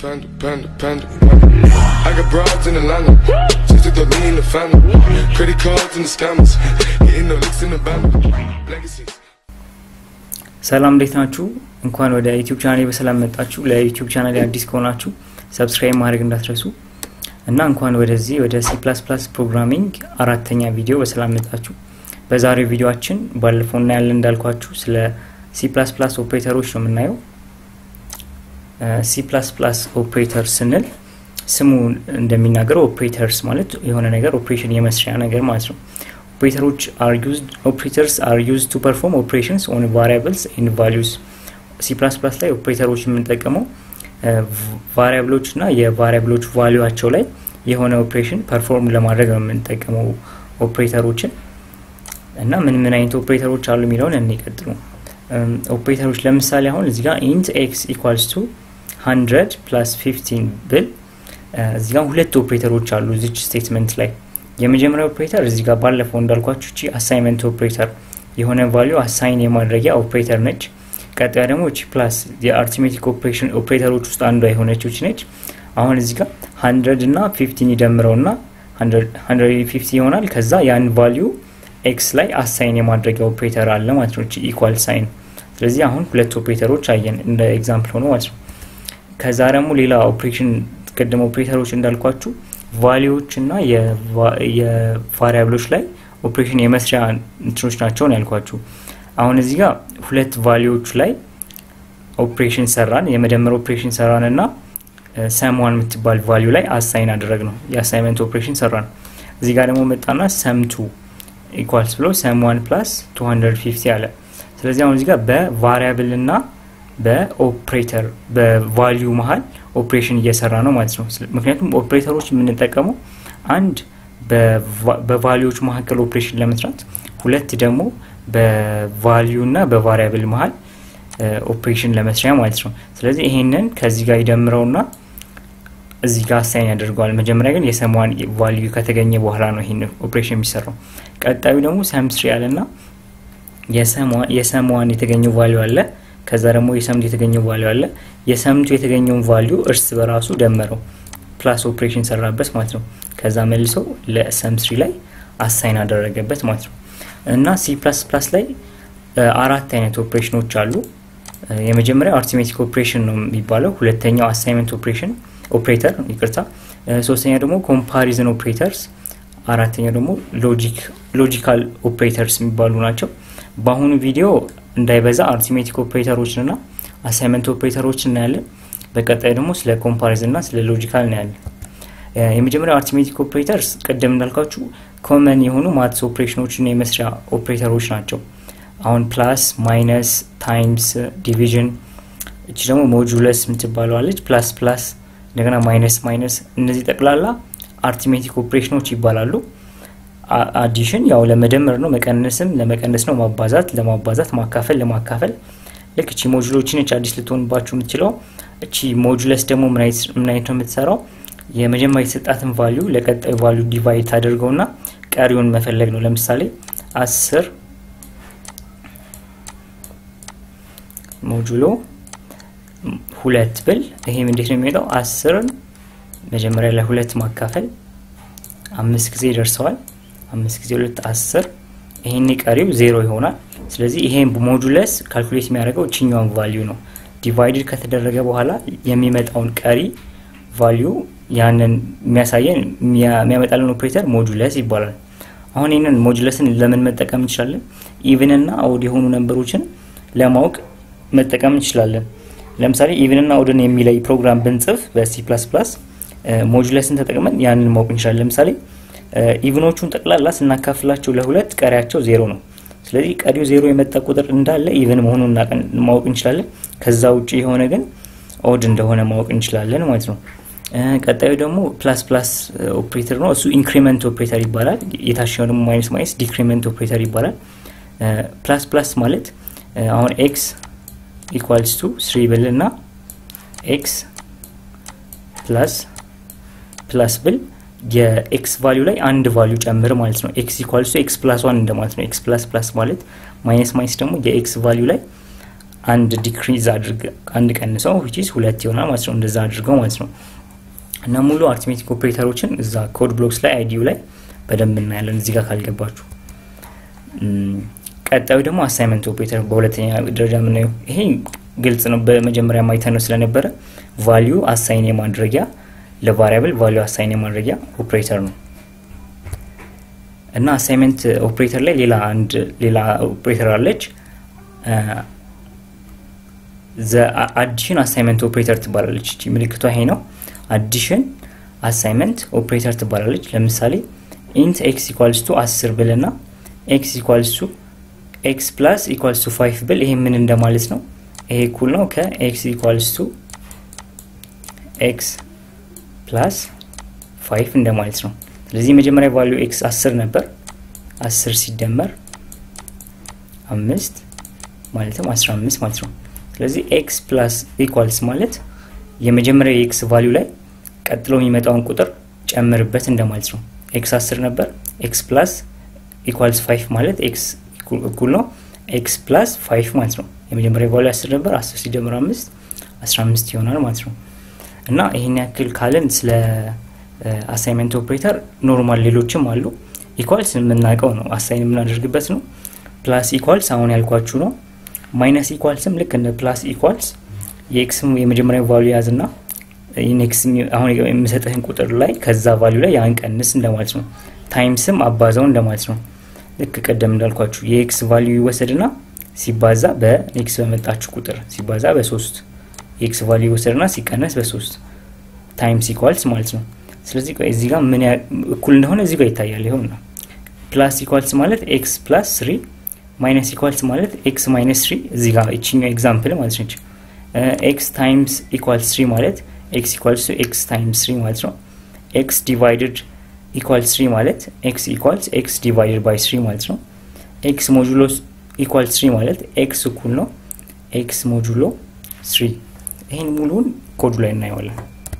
Panda, panda, panda, panda. I got broads in Atlanta. Just to throw me in the family. Credit cards and the scammers. Hitting the licks in the band. Legacies. ሰላም እንዴት ናችሁ? እንኳን ወደ ዩቲዩብ ቻናል በሰላም መጣችሁ። ለዩቲዩብ ቻናል አዲስ ከሆናችሁ ሰብስክራይብ ማድረግ እንዳትረሱ እና እንኳን ወደዚህ ወደ ሲ ፕላስ ፕላስ ፕሮግራሚንግ አራተኛ ቪዲዮ በሰላም መጣችሁ። በዛሬው ቪዲዮችን ባለፈው እናያለን እንዳልኳችሁ ስለ ሲ ፕላስ ፕላስ ኦፕሬተሮች ነው የምናየው። ሲ ፕላስ ፕላስ ኦፕሬተር ስንል ስሙ እንደሚናገረው ኦፕሬተርስ ማለት የሆነ ነገር ኦፕሬሽን የመስሪያ ነገር ማለት ነው። ኦፕሬተሮች አር ዩዝድ ኦፕሬተርስ አር ዩዝድ ቱ ፐርፎርም ኦፕሬሽንስ ኦን ቫሪያብልስ ኤንድ ቫሊዩስ። ሲ ፕላስ ፕላስ ላይ ኦፕሬተሮች የምንጠቀመው ቫሪያብሎች እና የቫሪያብሎች ቫሊዩቸው ላይ የሆነ ኦፕሬሽን ፐርፎርም ለማድረግ ነው የምንጠቀመው ኦፕሬተሮችን እና ምን ምን አይነት ኦፕሬተሮች አሉ የሚለውን እንቀጥሉ። ኦፕሬተሮች ለምሳሌ አሁን እዚህ ጋር ኢንት ኤክስ ኢኳልስ ቱ ሀንድረድ ፕላስ ፊፍቲን ብል እዚህ ጋር ሁለት ኦፕሬተሮች አሉ እዚች ስቴትመንት ላይ የመጀመሪያ ኦፕሬተር እዚህ ጋር ባለፈው እንዳልኳችሁ እቺ አሳይመንት ኦፕሬተር የሆነ ቫሊዩ አሳይን የማድረጊያ ኦፕሬተር ነች። ቀጣያ ደግሞ እቺ ፕላስ የአርቲሜቲክ ኦፕሬሽን ኦፕሬተሮች ውስጥ አንዷ የሆነች እቺ ነች። አሁን እዚህ ጋር ሀንድረድ እና ፊፍቲን ይደምረው ና ሀንድረድ ፊፍቲ ይሆናል። ከዛ ያን ቫሊዩ ኤክስ ላይ አሳይን የማድረጊያ ኦፕሬተር አለ ማለት ነው። እቺ ኢኳል ሳይን። ስለዚህ አሁን ሁለት ኦፕሬተሮች አየን እንደ ኤግዛምፕል ሆኖ ማለት ነው። ከዛ ደግሞ ሌላ ኦፕሬሽን ቅድም ኦፕሬተሮች እንዳልኳችሁ ቫሊዎች እና የቫሪያብሎች ላይ ኦፕሬሽን የመስሪያ እንትኖች ናቸው ነው ያልኳችሁ። አሁን እዚህ ጋር ሁለት ቫሊዎች ላይ ኦፕሬሽን ሰራን፣ የመደመር ኦፕሬሽን ሰራን እና ሰምዋን የምትባል ቫሊዩ ላይ አሳይን አደረግ ነው የአሳይመንት ኦፕሬሽን ሰራን። እዚህ ጋር ደግሞ መጣና ሰምቱ ኢኳልስ ብሎ ሰምዋን ፕላስ 250 አለ። ስለዚህ አሁን እዚህ ጋር በቫሪያብል እና በኦፕሬተር በቫሊዩ መሀል ኦፕሬሽን እየሰራ ነው ማለት ነው። ምክንያቱም ኦፕሬተሮች የምንጠቀመው አንድ በቫሊዎች መካከል ኦፕሬሽን ለመስራት፣ ሁለት ደግሞ በቫሊዩ እና በቫሪያብል መሀል ኦፕሬሽን ለመስሪያ ማለት ነው። ስለዚህ ይሄንን ከዚህ ጋር ይደምረውና እዚህ ጋር አሳይን ያደርገዋል። መጀመሪያ ግን የሰሟን ቫሊዩ ከተገኘ በኋላ ነው ይሄን ኦፕሬሽን የሚሰራው። ቀጣዩ ደግሞ ሰምስሪ ያለና የሰሟን የተገኘው ቫሊዩ አለ ከዛ ደግሞ የሰምቱ የተገኘው ቫሊዩ አለ። የሰምቱ የተገኘውን ቫሊዩ እርስ በራሱ ደመረው ፕላስ ኦፕሬሽን ሰራበት ማለት ነው። ከዛ መልሶ ለሰም ስሪ ላይ አሳይን አደረገበት ማለት ነው። እና ሲ ፕላስ ፕላስ ላይ አራት አይነት ኦፕሬሽኖች አሉ። የመጀመሪያው አርቲሜቲክ ኦፕሬሽን ነው የሚባለው። ሁለተኛው አሳይመንት ኦፕሬሽን ኦፕሬተር ይቅርታ። ሶስተኛ ደግሞ ኮምፓሪዝን ኦፕሬተርስ፣ አራተኛው ደግሞ ሎጂካል ኦፕሬተርስ የሚባሉ ናቸው። በአሁኑ ቪዲዮ እንዳይበዛ አርቲሜቲክ ኦፕሬተሮችን እና አሳይመንት ኦፕሬተሮች እናያለን። በቀጣይ ደግሞ ስለ ኮምፓሪዝን እና ስለ ሎጂካል እናያለን። የመጀመሪያው አርቲሜቲክ ኦፕሬተርስ ቅድም እንዳልኳችሁ ኮመን የሆኑ ማትስ ኦፕሬሽኖችን የመስሪያ ኦፕሬተሮች ናቸው። አሁን ፕላስ፣ ማይነስ፣ ታይምስ፣ ዲቪዥን እቺ ደግሞ ሞጁለስ የምትባለዋለች። ፕላስ ፕላስ፣ እንደገና ማይነስ ማይነስ፣ እነዚህ ጠቅላላ አርቲሜቲክ ኦፕሬሽኖች ይባላሉ። አዲሽን ያው ለመደመር ነው። መቀነስም ለመቀነስ ነው። ማባዛት ለማባዛት፣ ማካፈል ለማካፈል። ልክ እቺ ሞጁሎችን እች አዲስ ልትሆንባችሁ የምትችለው እቺ ሞጁለስ ደግሞ ምን አይነት ነው የምትሰራው? የመጀመሪያ የተሰጣትን ቫሊዩ ለቀጣዩ ቫሊዩ ዲቫይድ ታደርገውና ቀሪውን መፈለግ ነው። ለምሳሌ አስር ሞጁሎ ሁለት ብል ይሄም እንዴት ነው የሚሄደው? አስርን መጀመሪያ ላይ ሁለት ማካፈል አምስት ጊዜ ይደርሰዋል። አምስት ጊዜ ሁለት አስር ይሄን ቀሪው ዜሮ ይሆናል። ስለዚህ ይሄን ሞጁለስ ካልኩሌት የሚያደርገው እችኛውን ቫሊዩ ነው። ዲቫይድድ ከተደረገ በኋላ የሚመጣውን ቀሪ ቫሊዩ ያንን የሚያሳየን የሚያመጣልን ኦፕሬተር ሞጁለስ ይባላል። አሁን ይህንን ሞጁለስን ለምን መጠቀም እንችላለን? ኢቭን እና ኦድ የሆኑ ነንበሮችን ለማወቅ መጠቀም እንችላለን። ለምሳሌ ኢቭን እና ኦድን የሚለይ ፕሮግራም ብንጽፍ በሲ ፕላስ ፕላስ ሞጁለስን ተጠቅመን ያንን ማወቅ እንችላለን። ለምሳሌ ኢቭኖቹን ጠቅላላ ስናካፍላቸው ለሁለት ቀሪያቸው ዜሮ ነው። ስለዚህ ቀሪው ዜሮ የመጣ ቁጥር እንዳለ ኢቭን መሆኑን ማወቅ እንችላለን። ከዛ ውጭ የሆነ ግን ኦድ እንደሆነ ማወቅ እንችላለን ማለት ነው። ቀጣዩ ደግሞ ፕላስ ፕላስ ኦፕሬተር ነው። እሱ ኢንክሪመንት ኦፕሬተር ይባላል። የታችኛው ደግሞ ማይነስ ማይነስ ዲክሪመንት ኦፕሬተር ይባላል። ፕላስ ፕላስ ማለት አሁን ኤክስ ኢኳልስ ቱ ስሪ ብል እና ኤክስ ፕላስ ፕላስ ብል የኤክስ ቫሊዩ ላይ አንድ ቫሊዩ ጨምር ማለት ነው። ኤክስ ኢኳልስ ቱ ኤክስ ፕላስ ዋን እንደማለት ነው። ኤክስ ፕላስ ፕላስ ማለት ማይነስ ማይነስ ደግሞ የኤክስ ቫሊዩ ላይ አንድ ዲክሪዝ አድርገ አንድ ቀንሰው ዊችስ ሁለት ይሆናል ማለት ነው። እንደዛ አድርገው ማለት ነው። እና ሙሉ አርትሜቲክ ኦፕሬተሮችን እዛ ኮድ ብሎክስ ላይ አይዲዩ ላይ በደንብ እናያለን እዚህ ጋር ካልገባችሁ። ቀጣዩ ደግሞ አሳይመንት ኦፕሬተር በሁለተኛ ደረጃ የምናየው ይሄ ግልጽ ነው። በመጀመሪያ ማይተን ነው ስለነበረ ቫሊዩ አሳይን የማድረጊያ ለቫሪያብል ቫሊዩ አሳይን የማድረጊያ ኦፕሬተር ነው እና አሳይመንት ኦፕሬተር ላይ ሌላ አንድ ሌላ ኦፕሬተር አለች። አዲሽን አሳይመንት ኦፕሬተር ትባላለች። እቺ ምልክቷ ይሄ ነው። አዲሽን አሳይመንት ኦፕሬተር ትባላለች። ለምሳሌ ኢንት ኤክስ ኢኳልስ ቱ አስር ብል ና ኤክስ ኢኳልስ ቱ ኤክስ ፕላስ ኢኳልስ ቱ ፋይቭ ብል ይሄ ምን እንደማለት ነው? ይሄ እኩል ነው ከኤክስ ኢኳልስ ቱ ኤክስ ፕላስ ፋይቭ እንደማለት ነው። ስለዚህ መጀመሪያ ቫሊዩ ኤክስ አስር ነበር። አስር ሲደመር አምስት ማለትም አስራ አምስት ማለት ነው። ስለዚህ ኤክስ ፕላስ ኢኳልስ ማለት የመጀመሪያ የኤክስ ቫሊዩ ላይ ቀጥሎ የሚመጣውን ቁጥር ጨምርበት እንደማለት ነው። ኤክስ አስር ነበር። ኤክስ ፕላስ ኢኳልስ ፋይቭ ማለት ኤክስ እኩል ነው ኤክስ ፕላስ ፋይቭ ማለት ነው። የመጀመሪያ ቫሊዩ አስር ነበር። አስር ሲደመር አምስት አስራ አምስት ይሆናል ማለት ነው። እና ይህን ያክል ካለን ስለ አሳይመንት ኦፕሬተር ኖርማል ሌሎችም አሉ። ኢኳልስ የምናውቀው ነው፣ አሳይን የምናደርግበት ነው። ፕላስ ኢኳልስ አሁን ያልኳችሁ ነው። ማይነስ ኢኳልስም ልክ እንደ ፕላስ ኢኳልስ የኤክስም የመጀመሪያ ቫሉ ያዝ ና ኔክስ አሁን የምሰጥህን ቁጥር ላይ ከዛ ቫሉ ላይ ያን ቀንስ እንደማለት ነው። ታይምስም አባዛው እንደማለት ነው። ልክ ቀደም እንዳልኳችሁ የኤክስ ቫሉ ይወሰድ ና ሲባዛ በኔክስ በመጣችሁ ቁጥር ሲባዛ በሶስት የኤክስ ቫሉ ይወሰድ ና ሲቀነስ በሶስት ታይምስ ኢኳልስ ማለት ነው። ስለዚህ እዚህ ጋር ምን እኩል እንደሆነ እዚህ ጋር ይታያል። ይሆን ነው ፕላስ ኢኳልስ ማለት ኤክስ ፕላስ ስሪ ማይነስ ኢኳልስ ማለት ኤክስ ማይነስ ስሪ እዚህ ጋር ይችኛው ኤግዛምፕል ማለት ነች። ኤክስ ታይምስ ኢኳልስ ስሪ ማለት ኤክስ ኢኳልስ ቱ ኤክስ ታይምስ ስሪ ማለት ነው። ኤክስ ዲቫይድድ ኢኳልስ ስሪ ማለት ኤክስ ኢኳልስ ኤክስ ዲቫይድድ ባይ ስሪ ማለት ነው። ኤክስ ሞጁሎ ኢኳልስ ስሪ ማለት ኤክስ እኩል ነው ኤክስ ሞጁሎ ስሪ። ይህን ሙሉውን ኮዱ ላይ እናየዋለን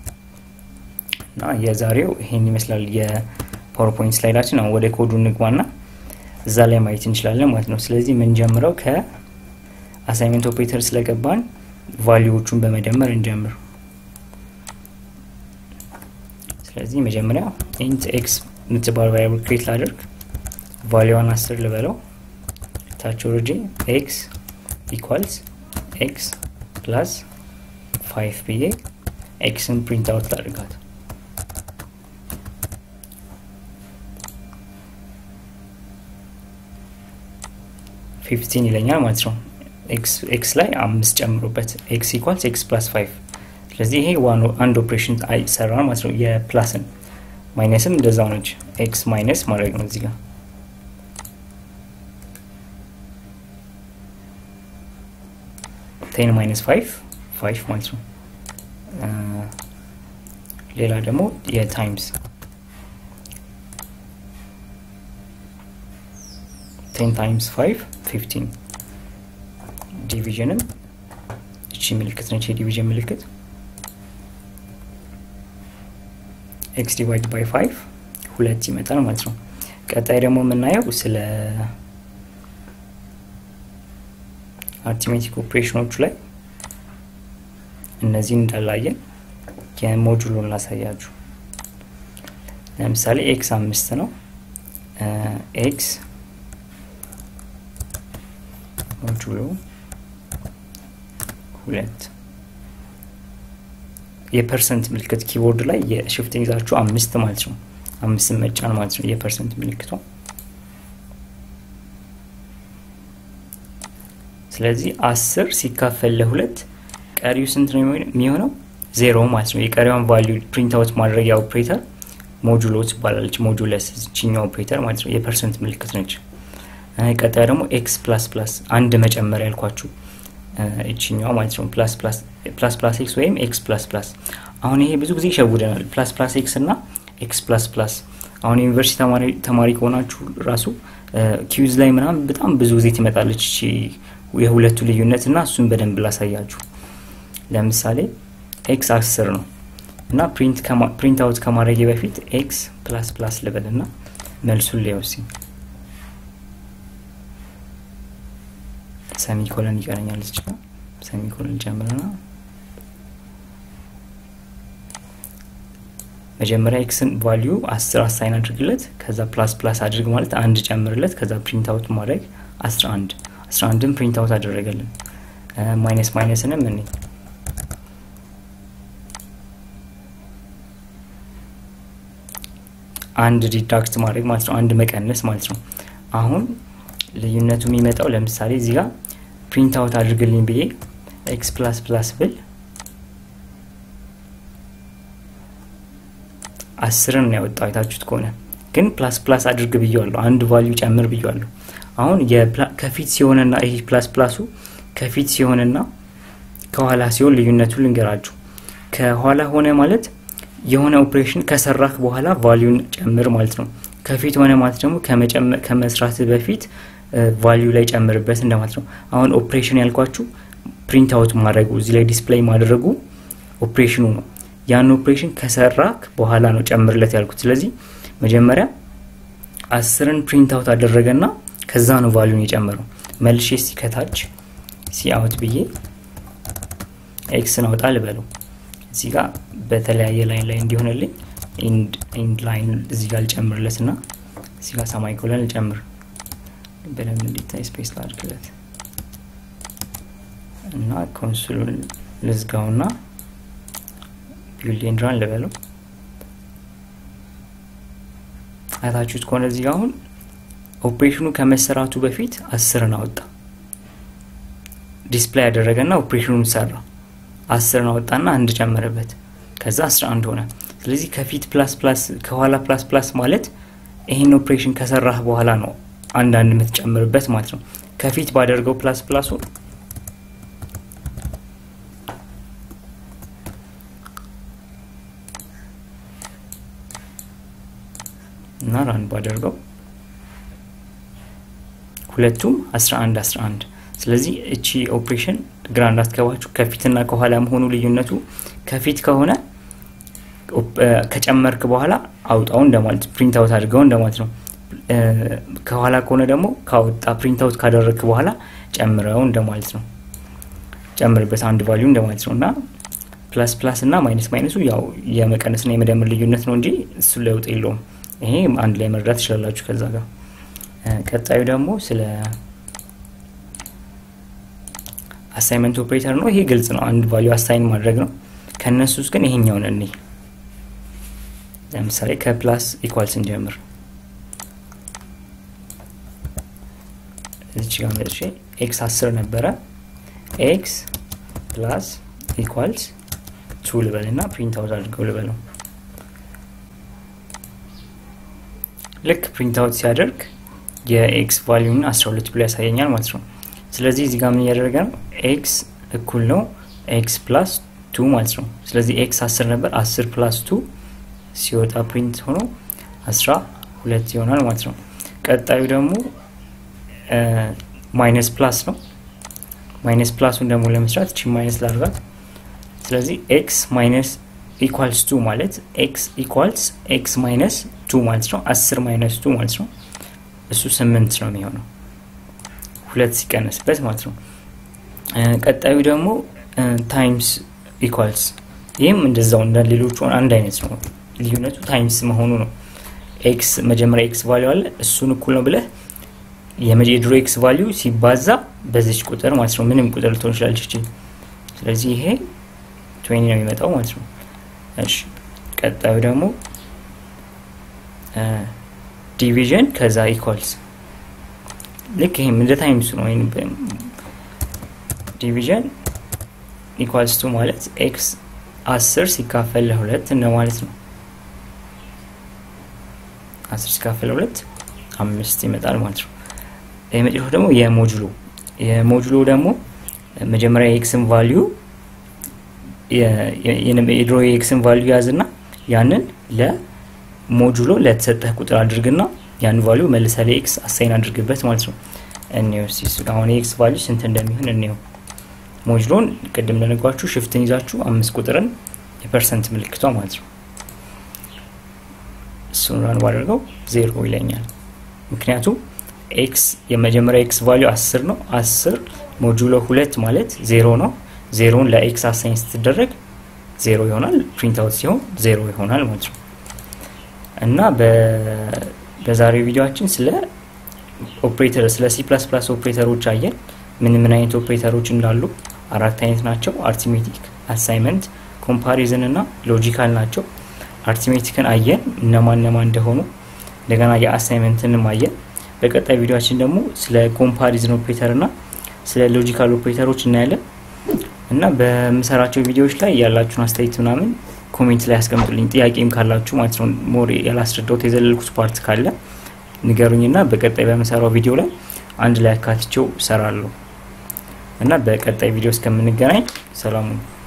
እና የዛሬው ይህን ይመስላል የፓወርፖይንት ስላይዳችን። አሁን ወደ ኮዱ እንግባና እዛ ላይ ማየት እንችላለን ማለት ነው። ስለዚህ የምንጀምረው ከአሳይመንት ኦፕሬተር ስለገባን ቫሊዎቹን በመደመር እንጀምር። ስለዚህ መጀመሪያ ኢንት ኤክስ የምትባል ቫሪያብል ክሬት ላደርግ ቫሊዋን አስር ልበለው ታች ወርጄ ኤክስ ኢኳልስ ኤክስ ፕላስ ፋይቭ ብዬ ኤክስን ፕሪንት አውት ላድርጋት። ፊፍቲን ይለኛል ማለት ነው። ኤክስ ላይ አምስት ጨምሮበት ኤክስ ኢኳልስ ኤክስ ፕላስ ፋይቭ ስለዚህ ይሄ አንድ ኦፕሬሽን አይሰራ ማለት ነው። የፕላስን ማይነስም እንደዛው ነች። ኤክስ ማይነስ ማድረግ ነው እዚህ ጋር ቴን ማይነስ ፋይቭ ፋይቭ ማለት ነው። ሌላ ደግሞ የታይምስ ቴን ታይምስ ፋይቭ ፊፍቲን ዲቪዥንም እቺ ምልክት ነች የዲቪዥን ምልክት ኤክስ ዲቫይድ ባይ ፋይቭ ሁለት ይመጣል ማለት ነው። ቀጣይ ደግሞ የምናየው ስለ አርቲሜቲክ ኦፕሬሽኖቹ ላይ እነዚህ እንዳላየን የሞጁሉን ላሳያችሁ። ለምሳሌ ኤክስ አምስት ነው። ኤክስ ሞጁሉ ሁለት የፐርሰንት ምልክት ኪቦርድ ላይ የሽፍት ይዛችሁ አምስት ማለት ነው። አምስትን መጫን ማለት ነው የፐርሰንት ምልክቷ። ስለዚህ አስር ሲካፈል ለሁለት ቀሪው ስንት ነው የሚሆነው? ዜሮ ማለት ነው። የቀሪዋን ቫሊዩ ፕሪንት አውት ማድረጊያ ኦፕሬተር ሞጁሎ ትባላለች። ሞጁለስ ችኛው ኦፕሬተር ማለት ነው። የፐርሰንት ምልክት ነች። ቀጣይ ደግሞ ኤክስ ፕላስ ፕላስ አንድ መጨመር ያልኳችሁ ይችኛዋ ማለት ነው። ፕላስ ፕላስ ኤክስ ወይም ኤክስ ፕላስ ፕላስ። አሁን ይሄ ብዙ ጊዜ ይሸውደናል። ፕላስ ፕላስ ኤክስ እና ኤክስ ፕላስ ፕላስ። አሁን ዩኒቨርሲቲ ተማሪ ከሆናችሁ ራሱ ኪዩዝ ላይ ምናምን በጣም ብዙ ጊዜ ትመጣለች እቺ የሁለቱ ልዩነት እና እሱን በደንብ ላሳያችሁ። ለምሳሌ ኤክስ አስር ነው እና ፕሪንት አውት ከማድረጌ በፊት ኤክስ ፕላስ ፕላስ ልበል እና መልሱን ሊወስኝ ሰሚኮለን ይቀረኛል እዚህ ጋር ሰሚኮሎን ጨምርና መጀመሪያ ኤክስን ቫሊዩ አስር አሳይን አድርግለት ከዛ ፕላስ ፕላስ አድርግ ማለት አንድ ጨምርለት ከዛ ፕሪንት አውት ማድረግ አስራ አንድ አስራ አንድን ፕሪንት አውት አደረገልን ማይነስ ማይነስንም እኔ አንድ ዲዳክት ማድረግ ማለት ነው አንድ መቀነስ ማለት ነው አሁን ልዩነቱ የሚመጣው ለምሳሌ እዚህ ጋር ፕሪንት አውት አድርግልኝ ብዬ ኤክስ ፕላስ ፕላስ ብል አስርን ነው ያወጣው አይታችሁት ከሆነ ግን ፕላስ ፕላስ አድርግ ብያለሁ አንድ ቫሊዩ ጨምር ብያለሁ አሁን ከፊት ሲሆንና ይሄ ፕላስ ፕላሱ ከፊት ሲሆንና ከኋላ ሲሆን ልዩነቱ ልንገራችሁ ከኋላ ሆነ ማለት የሆነ ኦፕሬሽን ከሰራህ በኋላ ቫሊዩን ጨምር ማለት ነው ከፊት ሆነ ማለት ደግሞ ከመስራት በፊት ቫሊዩ ላይ ጨምርበት እንደማለት ነው አሁን ኦፕሬሽን ያልኳችሁ ፕሪንት አውት ማድረጉ እዚህ ላይ ዲስፕሌይ ማድረጉ ኦፕሬሽኑ ነው ያን ኦፕሬሽን ከሰራክ በኋላ ነው ጨምርለት ያልኩት ስለዚህ መጀመሪያ አስርን ፕሪንት አውት አደረገና ከዛ ነው ቫሊዩን የጨመረው መልሼ ሲከታች ሲአውት ብዬ ኤክስን አውጣ ልበለው እዚህ ጋር በተለያየ ላይን ላይ እንዲሆንልኝ ኢንድ ላይን እዚህ ጋር ልጨምርለት ና እዚህ ጋር ሰማይ ኮለን ልጨምር በደንብ እንዲታይ ስፔስ ላድርግለት እና ኮንሱሉን ልዝጋው ና ቢልድ ኤንድራን ልበለው አይታችሁት ከሆነ እዚህ ጋር አሁን ኦፕሬሽኑ ከመሰራቱ በፊት አስርን አወጣ ዲስፕላይ ያደረገና ኦፕሬሽኑን ሰራ አስርን አወጣና አንድ ጨመረበት ከዛ አስራ አንድ ሆነ ስለዚህ ከፊት ፕላስ ፕላስ ከኋላ ፕላስ ፕላስ ማለት ይህን ኦፕሬሽን ከሰራህ በኋላ ነው አንዳንድ የምትጨምርበት ማለት ነው ከፊት ባደርገው ፕላስ ፕላሱ እና ራን ባደርገው ሁለቱም 11 11 ስለዚህ እቺ ኦፕሬሽን ግራ እንዳትገባችሁ ከፊትና ከኋላ መሆኑ ልዩነቱ ከፊት ከሆነ ከጨመርክ በኋላ አውጣው እንደማለት ፕሪንት አውት አድርገው እንደማለት ነው ከኋላ ከሆነ ደግሞ ካወጣ ፕሪንት አውት ካደረግክ በኋላ ጨምረው እንደማለት ነው ጨምርበት አንድ ቫሊዩ እንደማለት ነው እና ፕላስ ፕላስ እና ማይነስ ማይነሱ ያው የመቀነስና የመደመር ልዩነት ነው እንጂ እሱ ለውጥ የለውም ይሄ አንድ ላይ መረዳት ትችላላችሁ ከዛ ጋር ቀጣዩ ደግሞ ስለ አሳይመንት ኦፕሬተር ነው ይሄ ግልጽ ነው አንድ ቫሊዩ አሳይን ማድረግ ነው ከእነሱ ውስጥ ግን ይሄኛውን እኔ ለምሳሌ ከፕላስ ኢኳል ስንጀምር እዚች ጋር መጥቼ ኤክስ አስር ነበረ ኤክስ ፕላስ ኢኳልስ ቱ ልበል እና ፕሪንት አውት አድርገው ልበለው ልክ ፕሪንት አውት ሲያደርግ የኤክስ ቫሊዩን 12 ብሎ ያሳየኛል ማለት ነው ስለዚህ እዚህ ጋር ምን እያደረገ ነው ኤክስ እኩል ነው ኤክስ ፕላስ ቱ ማለት ነው ስለዚህ ኤክስ 10 ነበር 10 ፕላስ ቱ ሲወጣ ፕሪንት ሆኖ 12 ይሆናል ማለት ነው ቀጣዩ ደግሞ ማይነስ ፕላስ ነው ማይነስ ፕላሱን ደግሞ ለመስራት እቺ ማይነስ ላድርጋት ስለዚህ ኤክስ ማይነስ ኢኳልስ ቱ ማለት ኤክስ ኢኳልስ ኤክስ ማይነስ ቱ ማለት ነው አስር ማይነስ ቱ ማለት ነው እሱ ስምንት ነው የሚሆነው ሁለት ሲቀነስበት ማለት ነው ቀጣዩ ደግሞ ታይምስ ኢኳልስ ይህም እንደዛው እንደ ሌሎቹ አንድ አይነት ነው ልዩነቱ ታይምስ መሆኑ ነው ኤክስ መጀመሪያ ኤክስ ቫሊዩ አለ እሱን እኩል ነው ብለህ የድሮ ኤክስ ቫሊዩ ሲባዛ በዚች ቁጥር ማለት ነው ምንም ቁጥር ልትሆን ይችላለች እቺ ስለዚህ ይሄ ትዌኒ ነው የሚመጣው ማለት ነው እሺ ቀጣዩ ደግሞ ዲቪዥን ከዛ ኢኳልስ ልክ ይሄም እንደ ታይምሱ ነው ዲቪዥን ኢኳልስ ቱ ማለት ኤክስ አስር ሲካፈል ለሁለት እንደ ማለት ነው አስር ሲካፈል ለሁለት አምስት ይመጣል ማለት ነው የመጨረሻው ደግሞ የሞጁሎ የሞጁሎ ደግሞ መጀመሪያ የኤክስን ቫሊዩ የድሮ የኤክስን ቫሊዩ ያዝና ያንን ለሞጁሎ ለተሰጠህ ቁጥር አድርግና ያን ቫሊዩ መልሰ ለኤክስ አሳይን አድርግበት ማለት ነው እኔው አሁን የኤክስ ቫሊዩ ስንት እንደሚሆን እኔው ሞጁሎን ቅድም እንደነጓችሁ ሽፍትን ይዛችሁ አምስት ቁጥርን የፐርሰንት ምልክቷ ማለት ነው እሱን ራን ባደርገው ዜሮ ይለኛል ምክንያቱም ኤክስ የመጀመሪያ ኤክስ ቫሊዩ አስር ነው አስር ሞጁሎ ሁለት ማለት ዜሮ ነው። ዜሮን ለኤክስ አሳይን ስትደረግ ዜሮ ይሆናል። ፕሪንት አውት ሲሆን ዜሮ ይሆናል ማለት ነው እና በዛሬው ቪዲዮችን ስለ ኦፕሬተር ስለ ሲ ፕላስ ፕላስ ኦፕሬተሮች አየን። ምን ምን አይነት ኦፕሬተሮች እንዳሉ አራት አይነት ናቸው። አርቲሜቲክ፣ አሳይመንት፣ ኮምፓሪዝን እና ሎጂካል ናቸው። አርቲሜቲክን አየን እነማን እነማን እንደሆኑ እንደገና የአሳይመንትንም አየን። በቀጣይ ቪዲዮችን ደግሞ ስለ ኮምፓሪዝን ኦፕሬተር እና ስለ ሎጂካል ኦፕሬተሮች እናያለን እና በምሰራቸው ቪዲዮዎች ላይ ያላችሁን አስተያየት ምናምን ኮሜንት ላይ ያስቀምጡልኝ። ጥያቄም ካላችሁ ማለት ነው ሞር ያላስረዳሁት የዘለልኩት ፓርት ካለ ንገሩኝና በቀጣይ በምሰራው ቪዲዮ ላይ አንድ ላይ አካትቼው እሰራለሁ እና በቀጣይ ቪዲዮ እስከምንገናኝ ሰላሙን